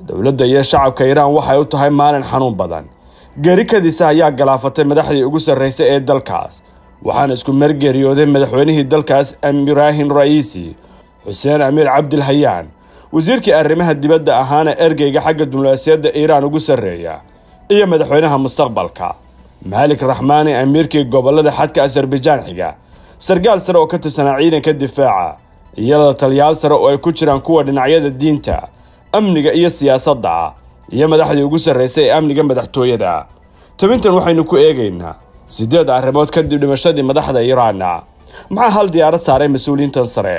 dowladda iyo shacabka iiraan waxay u tahay maalin xanuun badan geeri kadiisa ayaa galaafatay madaxdii ugu sarraysay ee dalkaas waxaana isku margeeriyooday madaxweynihii dalkaas ibraahim ra'iisi xuseen amiir cabdilhayaan wasiirkii arrimaha dibadda ahaana ergeyga xagga diblomaasiyadda iiraan ugu sarreeya iyo madaxweynaha mustaqbalka maalik raxmaani amiirkii gobollada xadka asarbajaan xiga sargaal sare oo ka tirsanaa ciidanka difaaca iyo la taliyaal sare oo ay ku jiraan kuwa dhinacyada diinta amniga iyo siyaasadda iyo madaxdii ugu sarraysay ee amniga madaxtooyada tabintan waxaynu ku eegaynaa siddeed arrimood kadib dhimashadii madaxda iiraanna maxaa hal diyaarad saaray mas-uuliyiintan sare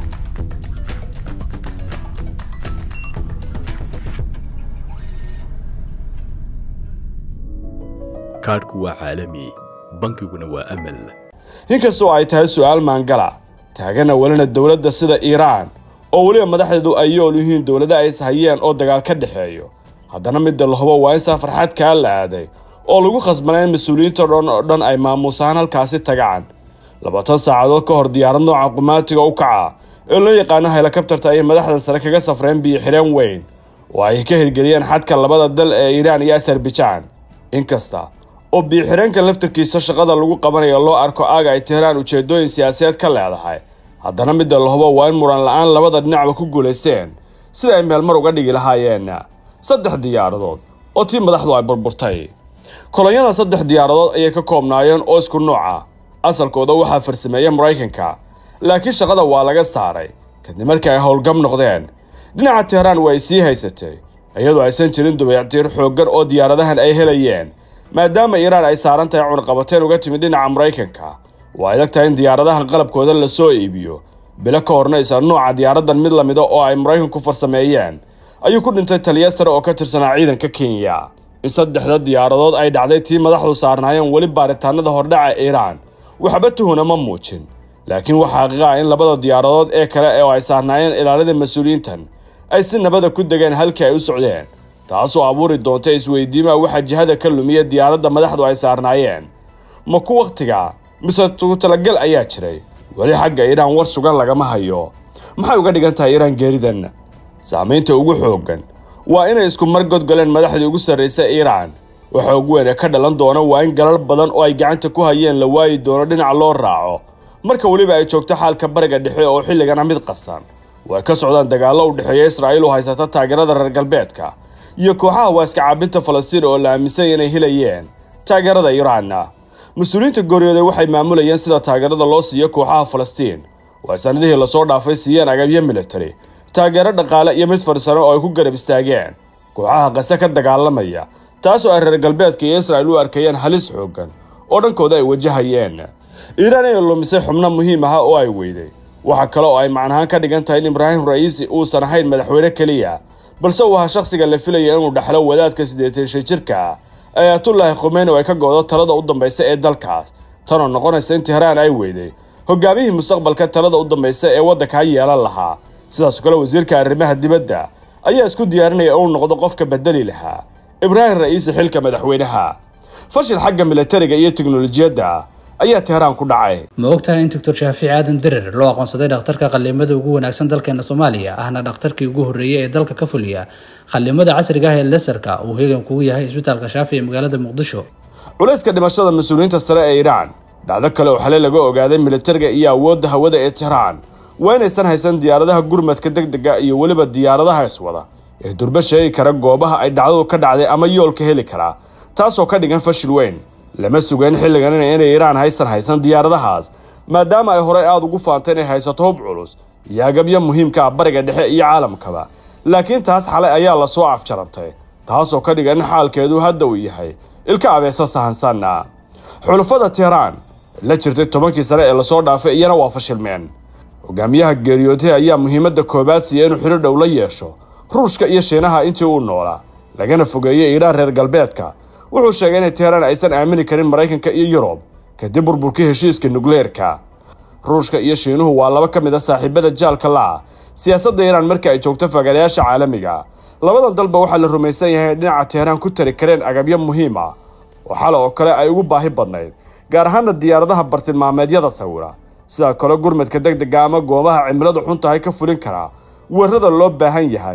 kaadhku waa caalami bankiguna waa amal inkastoo ay tahay su-aal maangala taagana welina dowladda sida iiraan oo weliba madaxdeedu ay yool yihiin dowlada ay ishayeen oo dagaal ka dhexeeyo haddana midda la hubo waa in safar xadkaa la aaday oo lagu khasbanay in mas-uuliyiinta dhan oo dhan ay maamuusaan halkaasi tagaan labaatan saacadood ka hor diyaarad nooca qumaatiga u kaca ee loo yaqaano helikabtarta ayay madaxdan sare kaga safreen biyo-xireen weyn oo ay ka hirgeliyeen xadka labada dal ee iiraan iyo asarbajaan inkasta oo biyo-xireenka laftarkiisa shaqada lagu qabanayo loo arko aaga ay teheraan ujeedooyin siyaasadeed ka leedahay haddana midda la hubo waa in muran la-aan labada dhinacba ku guulaysteen sida ay meelmar uga dhigi lahaayeen saddex diyaaradood oo tii madaxdu ay burburtay kolonyada saddex diyaaradood ayay ka koobnaayeen oo isku nooca asalkooda waxaa farsameeya maraykanka laakiin shaqada waa laga saaray kadib markii ay howlgab noqdeen dhinaca teheraan waa ay sii haysatay iyadoo aysan jirin dubayactiir xooggan oo diyaaradahan ay helayeen maadaama iiraan ay saaran tahay cunaqabateen uga timid dhinaca maraykanka waa adag tahay in diyaaradahan qalabkooda lasoo iibiyo bilo ka horna isa nooca diyaaradan mid lamida oo ay maraykanku farsameeyeen ayuu ku dhintay taliya sare oo ka tirsanaa ciidanka kenya in saddexda diyaaradood ay dhacday tii madaxdu saarnaayeen weli baaritaanada hordhaca iiraan waxba tuhuna ma muujin laakiin waxaa xaqiiqa ah in labada diyaaradood ee kale oo ay saarnaayeen ilaalada mas-uuliyiintan ay si nabada ku degeen halkii ay u socdeen taasoo abuuri doonta isweydiimaha waxaa jihada ka lumiya diyaaradda madaxdu ay saarnaayeen ma ku wakhtiga mise tugu talagal ayaa jiray weli xagga iiraan war sugan lagama hayo maxay uga dhigan tahay iiraan geeridan saamaynta ugu xooggan waa inay isku mar godgoleen madaxdii ugu sarraysa iiraan waxa ugu weyn ee ka dhalan doona waa in galal badan oo ay gacanta ku hayeen la waayi doono dhinac loo raaco marka weliba ay joogto xaalka bariga dhexe oo xilligana mid qasan way ka socdaan dagaallo u dhexeeya israa'iil oo haysata taageerada reer galbeedka iyo kooxaha waaska caabinta falastiin oo la aaminsanya inay helayeen taageerada iiraanna mas-uuliyiinta gooryoode waxay maamulayeen sida taageerada loo siiyo kooxaha falastiin oo ay sanadihii lasoo dhaafay siiyeen agabyo militari taageero dhaqaale iyo mid farsano oo ay ku garab istaageen kooxaha qase ka dagaalamaya taasoo ay reer galbeedka iyo israa'iil u arkayeen halis xooggan oo dhankooda ay wajahayeen iiraan inay lumisay xubno muhiim aha oo ay weyday waxa kale oo ay macnahaan ka dhigan tahay in ibraahim ra'iisi uusan ahayn madaxweyne keliya balse uu ahaa shakhsiga la filaya inuu dhaxlo wadaadka siddeetan shan jirka ayatullaahi khumeyni oo ay ka goodo talada u dambaysa ee dalkaas tanoo noqonaysa in teheraan ay weyday hogaamihii mustaqbalka talada u dambaysa ee waddankaa yeelan lahaa sidaas kale wasiirka arrimaha dibadda ayaa isku diyaarinaya inuu noqdo qofka bedeli lahaa ibraahim ra'iisi xilka madaxweynaha fashil xagga militariga iyo teknolojiyadda ayaa teheraan ku dhacay ma ogtahay in doctor shaafiic aadan derer loo aqoonsaday dhakhtarka qallimada ugu wanaagsan dalkeena soomaaliya ahna dhakhtarkii ugu horreeyay ee dalka ka fuliya qallimada casriga ah ee lesarka uu heegan kugu yahay isbitaalka shaafi ee magaalada muqdisho culayska dhimashada mas-uuliyiinta sare ee iiraan dhacdo kale oo xalay laga ogaaday militariga iyo awoodda hawada ee teheraan waa inaysan haysan diyaaradaha gurmadka deg dega iyo weliba diyaaradaha iswada ee durba sheegi kara goobaha ay dhacdadu ka dhacday ama yoolka heli karaa taasoo ka dhigan fashil weyn lama sugayn xilligan inay iiraan haysan haysan diyaaradahaas maadaama ay horey aada ugu faantay inay haysato hub culus iyo agabyo muhiimka ah bariga dhexe iyo caalamkaba laakiin taas xalay ayaa lasoo afjarantay taasoo ka dhigan in xaalkeedu hadda uu yahay ilka abeeso sahansanna xulafada teheraan la jirtay tobankii sane ee lasoo dhaafay iyana waa fashilmeen hogaamiyaha geeriyootay ayaa muhiimadda koobaad siiya inuu xidho dhow la yeesho ruushka iyo shiinaha intii uu noolaa lagana fogeeyey iiraan reer galbeedka wuxuu sheegay inay teheraan aysan aamini karin maraykanka iyo yurub kadib burburkii heshiiska nukleerka ruushka iyo shiinuhu waa laba ka mid a saaxiibada jaalka la-a siyaasadda iiraan marka ay joogto fagaarayaasha caalamiga labadan dalba waxaa la rumaysan yahay in dhinaca teheraan ku tari kareen agabyo muhiim ah oo xale oo kale ay ugu baahi badnayd gaar ahaana diyaaradaha bartilmaameedyada sawira sidoo kale gurmadka deg dega ama goobaha cimiladu xun tahay ka fulin karaa weerada loo baahan yahay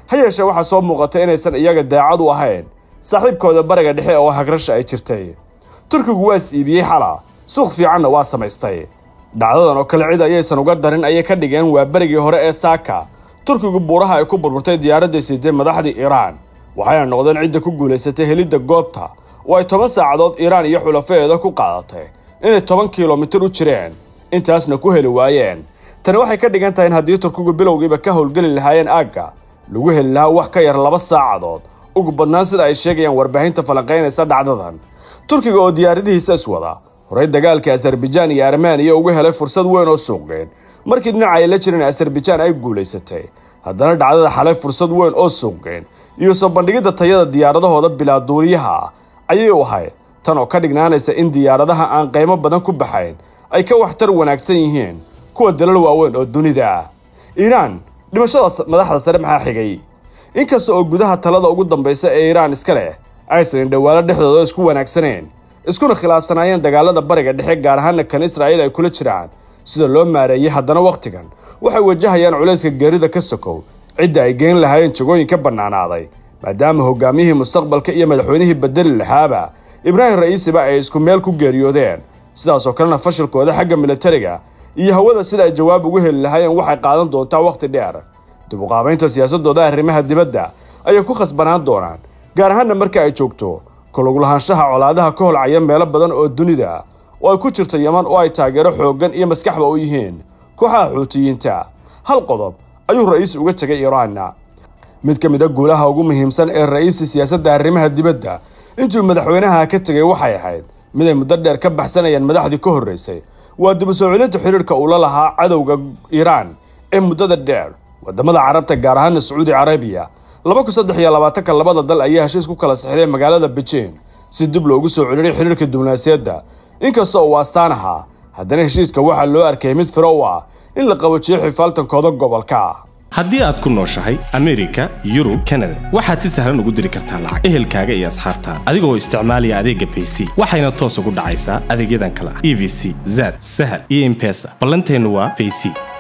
ha yeeshee waxaa soo muuqata inaysan iyaga daacad u ahayn saaxiibkooda bariga dhexe oo hagrasha ay jirtay turkigu waa is iibiyey xala suuq fiicanna waa samaystay dhacdadan oo kale cid ayaysan uga darin ayay ka dhigeen waa berigii hore ee saaka turkigu buuraha ay ku burburtay diyaaradday siitay madaxdii iiraan waxayna noqdeen cidda ku guulaysatay helidda goobta oo ay toban saacadood iiraan iyo xulafadeeda ku qaadatay inay toban kilomitir u jireen intaasna ku heli waayeen tani waxay ka dhigan tahay in haddii turkigu bilowgiiba ka howlgeli lahaayeen aagga lagu heli lahaa wax ka yar laba saacadood ugu badnaan sida ay sheegayaan warbaahinta falanqaynaysa dhacdadan turkiga oo diyaaradihiisa iswada horey dagaalka asarbijaan iyo armaniya ugu helay fursad weyn oo suuqgeyn markii dhinaca ay la jireen asarbijaan ay guulaysatay haddana dhacdada xalay fursad weyn oo suuqgeyn iyo soo bandhigidda tayada diyaaradahooda bilaa duuliyaha ayay u ahayd tan oo ka dhignaanaysa in diyaaradaha aan qiimo badan ku baxayn ay ka waxtar wanaagsan yihiin kuwa dalal waaweyn oo dunida ah iiraan dhimashada madaxda sare maxaa xigay inkasta oo gudaha talada ugu dambaysa ee iiraan iska leh aysan indhawaalo dhexdooda isku wanaagsaneen iskuna khilaafsanaayeen dagaalada bariga dhexe gaar ahaana kan israa'iil ay kula jiraan sida loo maareeyey haddana wakhtigan waxay wajahayaan culayska geerida ka sokow cidda ay geen lahaayeen jagooyin ka bannaanaaday maadaama hogaamiyihii mustaqbalka iyo madaxweynihii bedeli lahaaba ibraahim ra'iisiba ay isku meel ku geeriyoodeen sidaasoo kalena fashilkooda xagga militariga iyo hawada sida ay jawaab ugu heli lahaayeen waxay qaadan doontaa wakhti dheer dib u qaabaynta siyaasadooda arrimaha dibadda ayay ku khasbanaan doonaan gaar ahaanna marka ay joogto kulaglahaanshaha colaadaha ka holcaya meelo badan oo dunida oo ay ku jirto yaman oo ay taageero xooggan iyo maskaxba u yihiin kooxaha xuutiyiinta hal qodob ayuu ra'iis uga tegay iiraanna mid ka mid a guulaha ugu muhiimsan ee ra'iisi siyaasadda arrimaha dibadda intuu madaxweynaha ka tegay waxay ahayd mid ay muddo dheer ka baxsanayeen madaxdii ka horraysay waa dib u soo celinta xidhiirka uu la lahaa cadowga iiraan ee muddada dheer wadamada carabta gaar ahaana sacuudi carabiya laba kun saddex iyo labaatanka labada dal ayaa heshiis ku kala sixday magaalada beijing si dib loogu soo celiyay xidhiirka diblomaasiyadda inkasta uu astaan ahaa haddana heshiiska waxaa loo arkayay mid firo u ah in la qabojiyo xifaaltankooda gobolka haddii aad ku nooshahay amerika yurub kanada waxaad si sahlan ugu diri kartaa lacag ehelkaaga iyo asxaabtaada adigoo isticmaalaya adeegga bayc waxayna toos ugu dhacaysaa adeegyadan kale ah e v c zad sahal iyo impesa ballanteennu waa bayc